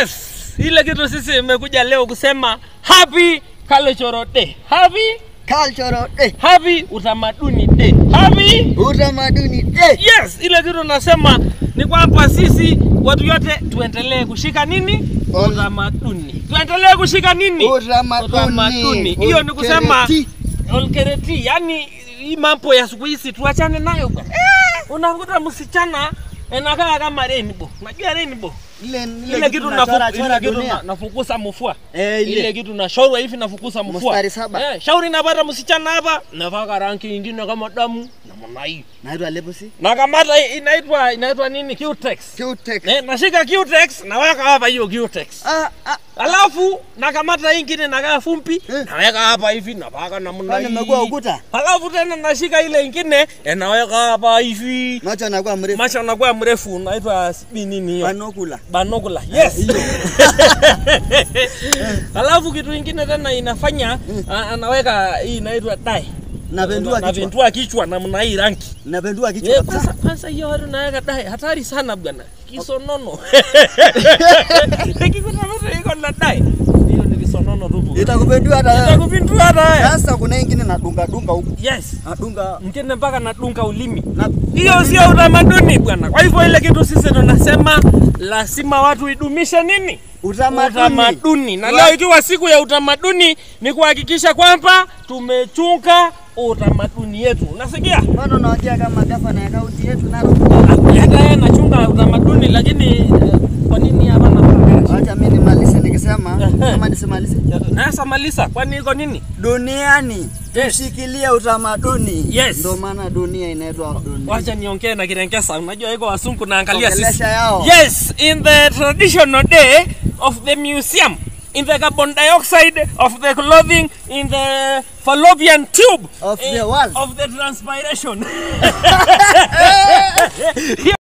Yes, ile kitu sisi imekuja leo kusema happy cultural day. Happy Cultural day. happy utamaduni day. Happy Utamaduni day. Yes, ile kitu nasema ni kwamba sisi watu yote tuendelee kushika nini? On- Utamaduni. Tuendelee kushika nini? Utamaduni. Hiyo ni kusema Olkereti. olkereti, yani hii mambo ya siku hizi tuachane nayo bwana. Unakuta msichana anakaa kama rainbow. Unajua rainbow? Ile Ile kitu tunachora nafu- ile chora kitu dunia. na- nafukusa mfua. Eh, Ile ile. kitu nashorwa hivi nafukusa mfua. Mstari saba. Eh, shauri napata msichana hapa, navaka rangi ingine kama damu namna hii. Naitwa Lepusi. Na kamata inaitwa inaitwa nini? Cutex. Q-Tex. Eh, nashika Cutex naweka hapa hiyo Cutex. Ah, ah. Alafu nakamata hii ingine nakaa fumbi Eh. naweka hapa hivi napaka namna Kwani hii. umekuwa ukuta? Alafu tena nashika ile ingine eh, naweka hapa hivi. Macho anakuwa mrefu. Macho anakuwa mrefu naitwa sijui nini hiyo. Banokula. Banokula. Yes. Alafu kitu ingine tena inafanya a- anaweka hii inaitwa dye. Napendua kichwa. Napendua kichwa namna hii rangi. Napendua kichwa Eh, kabisa. Kwanza kwanza hiyo watu naweka dye hatari sana bwana. Kisonono. Kisonono iko na dye. Hiyo ni kisonono tu. bwana. Itakupendua hata wewe. Itakupindua hata wewe. Sasa kuna ingine nadunga dunga huku. Yes. Nadunga Mkene mpaka nadunga ulimi. na Hiyo sio utamaduni bwana. Kwa hivyo ile kitu sisi tunasema lazima watu idumishe nini? utamaduni. utamaduni. Na Wa- leo ikiwa siku ya utamaduni ni kuhakikisha kwamba tumechunga utamaduni yetu. Unasikia? Bado naongea kama gavana ya kaunti yetu Narok. Hata yeye anachunga utamaduni lakini eh, kwa nini hapa na Acha mimi nimalize nikisema Ehe. kama nisimalize. Nasa malisa, kwani iko nini? Duniani Yes. tushikilie utamaduni. Yes. Ndio maana dunia inaitwa dunia. Wacha niongee na Kirengesa. Unajua iko wasungu naangalia Ongelesha sisi. yao. Yes, in the traditional day of the museum, in the carbon dioxide of the clothing, in the fallopian tube Of eh, the world. of the transpiration.